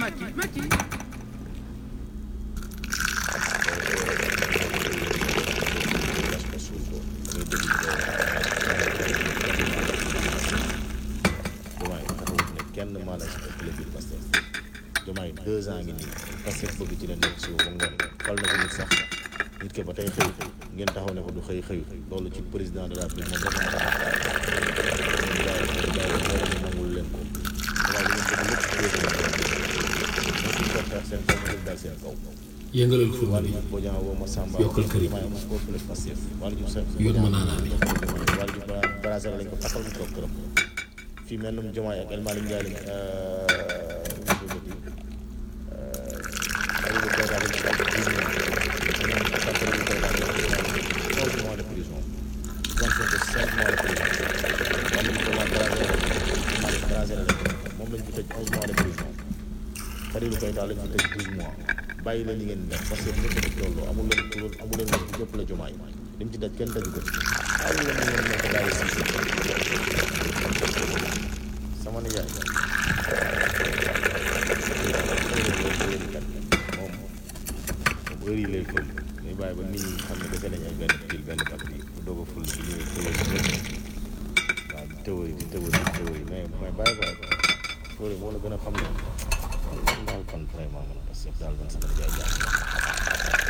Macky Macky gas ko suul ko da ngay dégg Diomaye taxawut ne kenn maa la ëppale biir Pastef Diomaye deux ans ngi nii Pastef bëgg ci la nekk suba ba ngoon fal na ko nit sax nit ke ba tey xëy ngeen taxaw ne ko du xëy xëy loolu ci président de la République moom rek moo tax nangul leen ko waaye li ngeen bëgg lépp président de la République moo ci ko xeex seen kaw ma dal seen kaw yëngalal furna wàllu bi Diouf Bodian woo ma Samba Yokkal kër yi. Diomaye amul ko fële Pastef wàllu Diouf Seck Yoon ma naanaa bi. wàllu Diouf Brazil lañ ko takkal mu toog këram fii mel num Diomaye ak El Malick Ndiaye lañ Habibou Keïta lañ ko daal di dix mois ñeneen ñi takkal Habibou Keïta lañ ko daal onze mois de prison Ousmane Sonko cinq mois de prison wàllu Diouf waa Brazil El Malick Brazil lañ ko moom lañ ko tëj onze mois de prison Fadilou Keïta lañ ko tëj douze mois bàyyi leen li ngeen di def parce que ñëpp a loolu amul leen loolu amul leen wax ñëpp la jomaay li mu ci daj kenn daju ko ci bàyyi leen li ngeen nekk daal si sama nijaay moom heure yi lay fël muy bàyyi ba nit ñi xam ne dese nañ ay benn pile benn batterie bu doog a fël bi ñuy fëlal si lépp waaw di théorie di théorie di théorie mais mais bàyyi ko fóore moo la gën a xam ne man daal kon vraiment man parce que daal man sama nijaay jàpp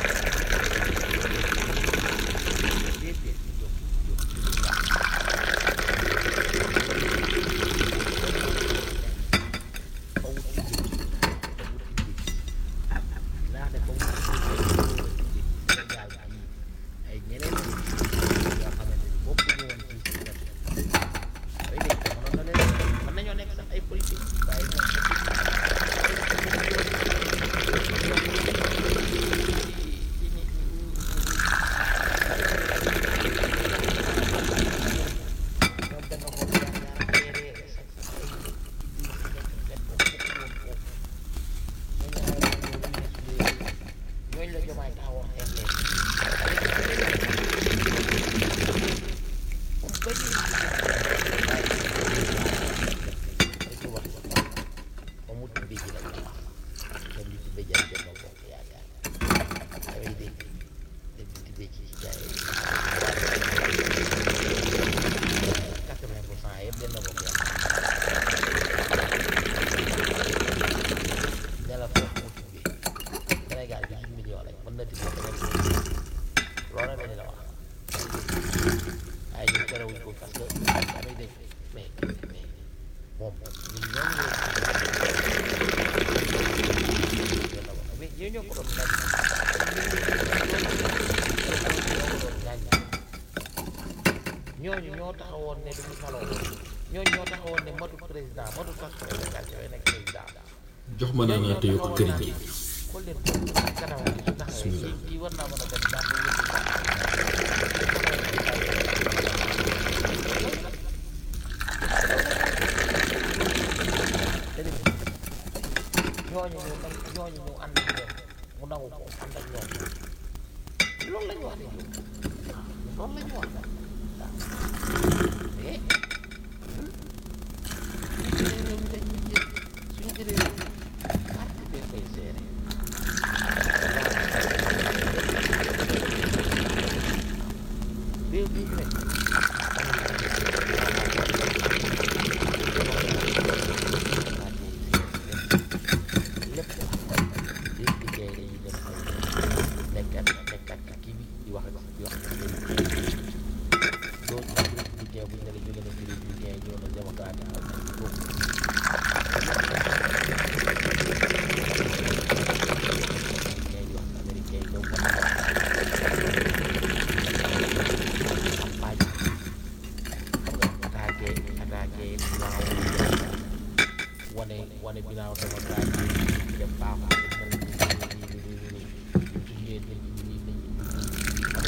ñooñu la jomaay taxawoon xeex leen Sénégal bi 10 millions lañ mën na tibbee loolu la la wax ay ñu terewuñ ko parce que damay dégg mais mais moom ñun ñoo ngi mais ñoo ñoo ko doon gaañ ñooñu ñoo taxawoon ne duñu faloo ñooñu ñoo taxawoon ne matu président matu sax président yooyu nekk président jox ma naanaa te yokk këriñ gi xool leen ko kanam gi su taxawee kii kii war naa mën a dem ndax mu yëpp ñooñu ñu nag ñooñu ñu ànd ak ñoom mu nangu ko ànd ak ñoom loolu la ñu wax de loolu la ñu wax waaw mais suñu jëlee parti bee koy gérer réew bi ñu nekk lépp di liggéey dañuy dem nekkat nekkat kii bi di wax di wax doo républicain bu ñu ne la jóge na ci républicain ñëw na démocratique ak boobu américain di wax américain ñëw ko campagne attaqué attaqué waaw wane wane binaaw démocratique dem baaxul mel ni ni ni ni ni ni ni ni ni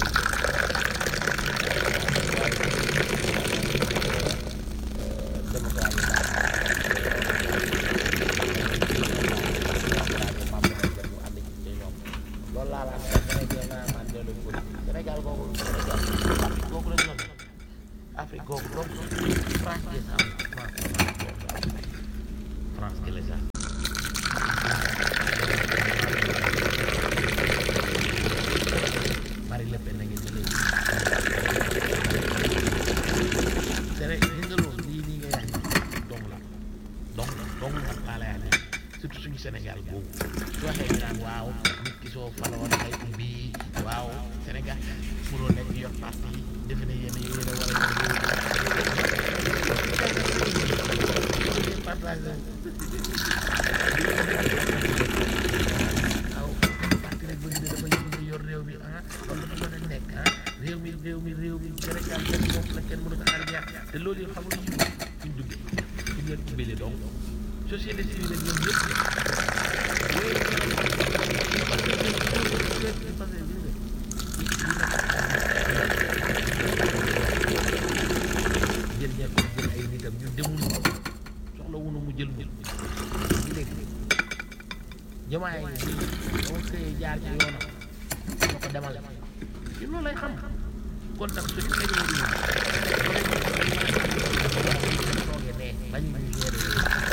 loolu laa la am Sénégal naa man dellu politique Sénégal googu Sénégal Afrique googu la ñu doon Afrique googu donc France des France France France que les gens lay wax surtout suñu Sénégal boobu su waxee ñu naan waaw nit ki soo faloon ay ubbi waaw Sénégal mënoo nekk yor parti defe ne yéen yéen a war a partage waaw parti rek bëgg ne dama bëgg yor réew mi ah loolu dafa mën a nekk ah réew mi réew mi réew mi Sénégal kenn moom la kenn mënu ko xaar jeex te loolu yëpp xamul ñu fuñ duggee fuñ leen ubbile donc société civile ñoom ñëpp jël ñepp jël ay nitam ñu demul soxla wunu mu jël ñu ñu dégg jamaay bi dama xëyee jaar ci yoonam ñoo ko demal ci loolu lay xam kon nag suñu xëyee ñu toogee ne bañ ñu gérer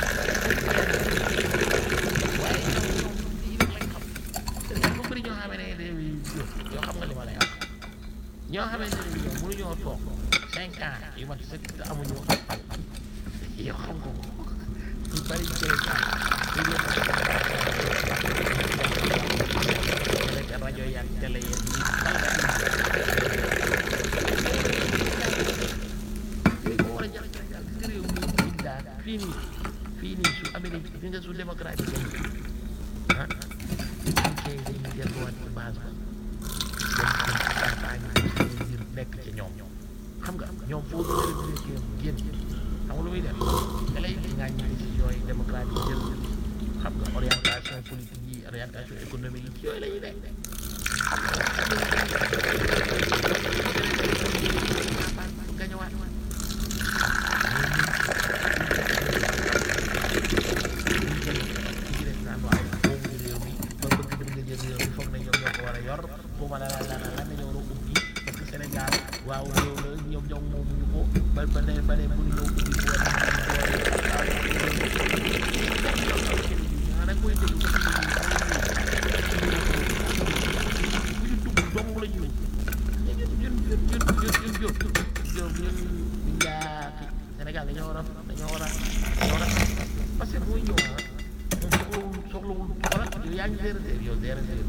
waaye ñoom yi rek lañ xam Sénégal bu bëri ñoo xamee ne réew yi yoo xam nga li ma lay wax ñoo xamee ne ñoom mënuñoo toog cinq ans yu mat sëkk te amuñu wax yow xam nga ko ñu bari cinq ans ñu ñëw rek rajo yaag télé yeeg yi yooyu moo war a jar Sénégal gis nga réew mi ñu daal fii nii fii nii su Amérique fi nga su démocrate yi ah américain yi dañuy delluwaat ci base ba dem ci campagne yi ngir nekk ci ñoom xam nga ñoom foo républicain génn xam nga lu muy def da lay ngaa ñi décision yi démocrate yi jël xam nga orientation politique yi orientation économique yi yooyu la ñuy nekk gañawaat Sénégal waaw réew la ñoom ñoom moomuñu ko ba ba ne ba ne mënuñoo ubbi boole da koy déglu ba ñu dugg dong la ñu ñun ñun ñun ñun ñun ñun ñun ñun billahi Sénégal dañoo war a dañoo war a dañoo war a parce que mooy ñëw ah moom soxlawul soxlawul xoolal yow yaa ngi zéro zéro yow zéro zéro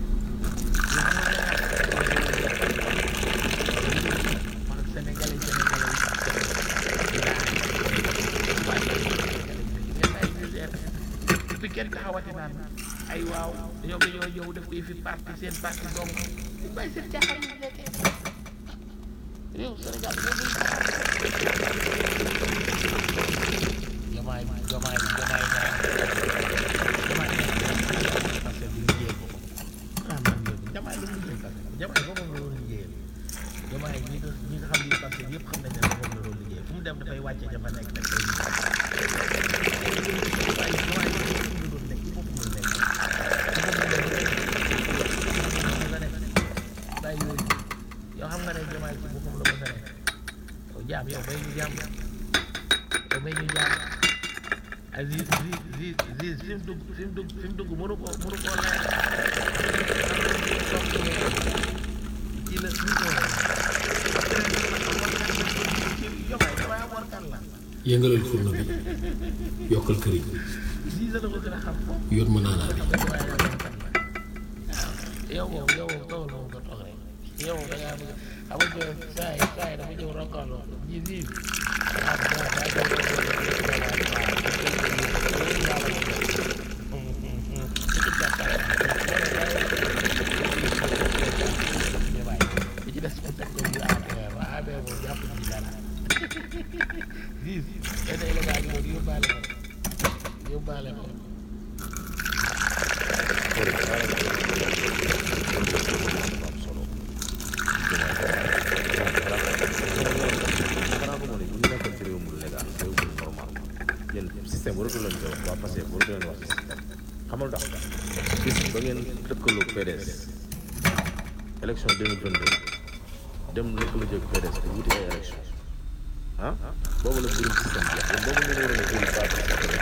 man Sénégalais Sénégalais yi fi kenn taxawati naan ay waaw ñoom dañoo ñëw def koy fi parti seen parti donc ñu bàyyi seen caaxaan yi nekkee réew Sénégal jomaay jomaay jomaay ñaan jomaay parce que bu liggéey ko ah man de jomaay lu mu liggéey parce que jomaay boobu la doon liggéeyal jomaay ñi nga ñi nga xam ni parce que yëpp xam nañ ne moom la doon liggéey fu mu dem dafay wàcce dafa nekk rek day liggéey waaye jomaay la doon nekk ci boppam la nekk bàyyi yooyu yow xam nga ne jomaay ci boppam la ko sa nekk yow jaam yow bay ñu jaam yow bay ñu jaam ay zi zi zi zi fi mu dugg fi mu dugg fi mu dugg mënu ko mënu koo leer ci la ñu ko jomaay jomaay am warkan la yëngalal furna bi yokkal këriñ zi la ko gën a xam foofu yoon ma naanaa bi yow moom yow moom toogal moom nga toog rek yow moom da ngaa bëgg xam nga saa yi saa yi dafa ñëw rokkaloo ji ji ah bon daa koy li ci des mu teg ko bu APR waa APR moom jàpp ci dara gis benn élevage boobu yóbbaale ko yóbbaale ko am solo xanaa ko moo ne bu ñu nekkoon ci réew mu légal réew mu normal yéen système waratu leen koy wax waa passé waratu leen wax ci système xamal tax bis ba ngeen lëkkaloo PDS élection 2022 dem lëkkaloo jóg PDS pour wuti ay élection ah boobu la mbirum système bi yéen boobu ngeen waroon a jël base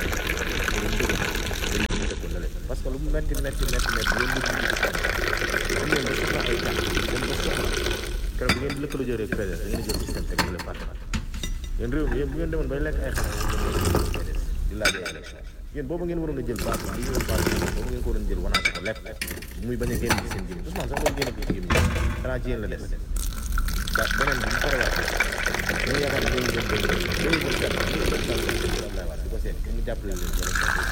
parce que lu mu metti metti metti metti yéen ñu am ngeen ba soxla ay carte yéen ba soxla keroog bu ngeen lëkkaloo jëlee PDS da ngeen jël système teg ñu leen parti yéen réew mi yéen bu ngeen demoon bay lekk ay xale yéen di laaj ay élection yéen boobu ngeen waroon a jël base bi ñu base bi boobu ngeen ko waroon a jël wanaat ko lépp muy bañ a génn ci seen gémmiñ Ousmane sax loolu génn ci gémmiñ xanaa ci yéen la des da beneen bi mu korewaat ñu yaakaar ne ñooñu jël benn ñooñu jël kenn ñu jël kenn Abdoulaye Wade di ko seet pour mu jàppale leen wala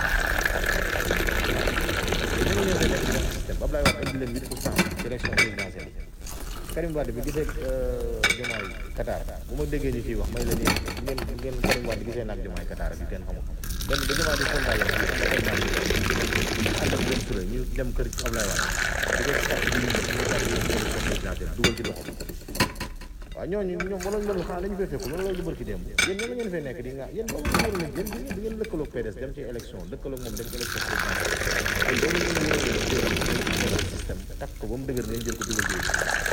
ñu ñëw fee nekk ci système Abdoulaye Wade indi leen 8 pour cent ci élection présidentielle Karim Wade bi gisee Diomaye Qatar bu ma déggee ñu ciy wax may leen yéen ngeen ngeen Karim Wade gisee naag Diomaye Qatar bi kenn xamul benn ba Diomaye di sondage yi ànd ak benn Touré ñu dem kër Abdoulaye Wade di ko sax di ñu ñu sax di ñu présidentielle dugal ci loxo waaw ñooñu ñoom wala loolu xanaa dañu fay fekk loolu loolu du bërki démb yéen ñoo la ngeen fay nekk di nga yéen boobu ngeen waroon a jël di ngeen lëkkaloog PDS dem ci élection lëkkaloog moom dem ci élection présidentielle ay doomu ngeen waroon a jël système takk ko ba mu dëgër ngeen jël ko dugal ci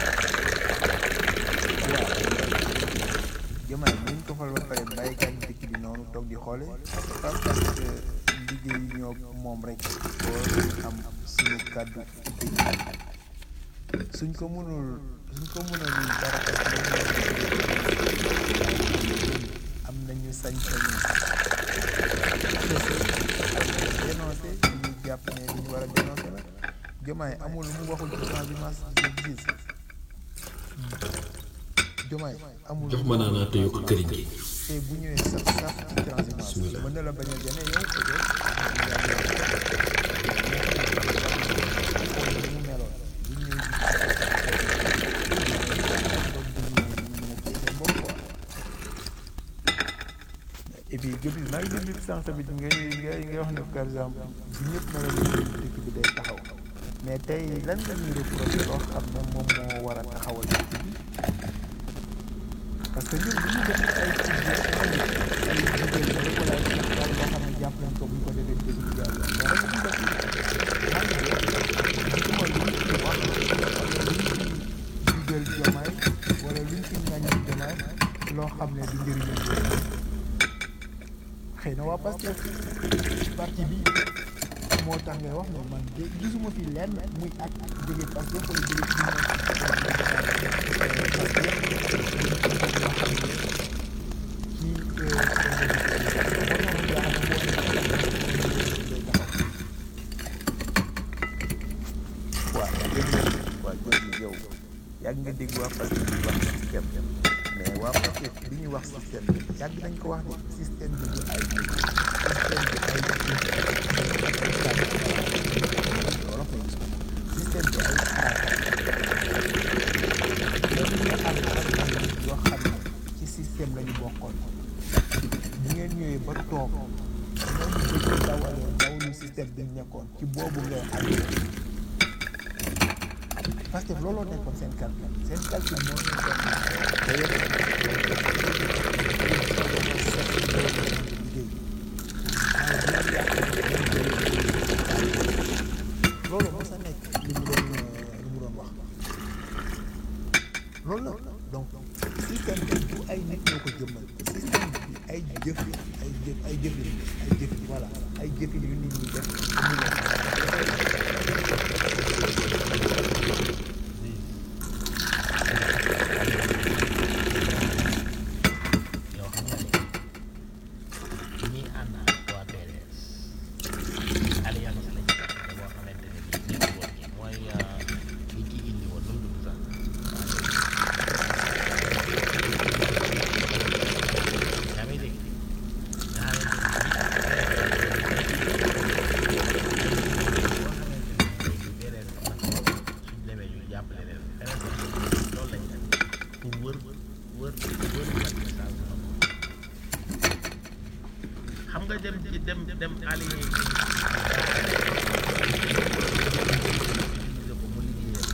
jëmaay bu ñu ko fal ba pare bàyyi gaañ dëkk bi noonu toog di xoole pas parce que liggéey ñoo moom rek boo am suñu kàddu ci dëkk suñ ko mënul suñ ko mënul dara am nañu sañ-sañu dénoncé ñu jàpp ne li ñu war a dénoncé la jëmaay amul lu mu waxul ci transhumance de gis jëmaay amul jox ma naanaa te yokk këriñ gi te bu ñëwee sax sax ci transhumance mën na la bañ a jëne yow peut-être mu meloon bu ñëwee et puis Gabriel maa ngi déglu sànq tamit ngay ngay ngay wax ne par exemple bu ñëpp meloon ni dëkk bi day taxaw mais tey lan la ñuy reproché loo xam ne moom moo war a taxawal dëkk bi parce que ñun bu ñu def ay ci ay jigéen ñi rek wala ay daal loo xam ne jàpp nañ ko bu ñu ko defee dëgg bi jàll mais rek ñu def man de gisuma lu ñu ci wax lu ñu ci dugal jomaay wala lu ñu ci ŋàññi jomaay loo xam ne du njëriñu jomaay xëy na waa Pastef parti bi moo tax ngay wax ne man de gisuma fi lenn muy ak jóge Pastef wala jóge ci waaw waaw jërëjëf yow yàgg nga dégg waa Pastef di wax système mais waa Pastef li ñuy wax système bi yàgg nañ ko wax ne système bi du ay nit système bi ay wolof lañ gis système bi ay même ñi nga xam ne am na yoo xam ne ci système la ñu bokkoon bu ngeen ñëwee ba toog ñooñu bëgg dawalee dawalu système bi ñu nekkoon ci boobu ngay ànd parce que looloo nekkoon seen calcul seen calcul moo nekkoon loolu mos a nekk li mu doon li mu doon wax loolu la donc système bi du ay nit ñoo ko jëmmal système bi ay jëf ay jëf ay jëfin ay jëf voilà ay jëfin yu nit ñi def mu yow xam nga ne ñii ànd ak waa PDS alliance lañ te boo xamante ne bii nekk woon nii mooy li kii indi woon nu mu tudd sax yaa ngi dégg nga xamante ne bii boo xamante ne bii PDS am na ko suñ demee ñu jàppale leen PDS loolu lañ def pour wër wër wër Macky Sall xam nga dem ci dem dem allié yi ko mu liggéeyee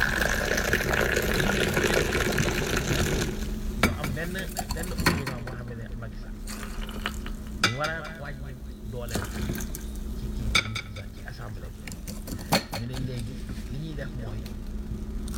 mu am benn benn opposant boo xam ne Macky Sall mu war a wàññi doole ci kii bi ci assemblée bi ñu ne léegi li ñuy def mooy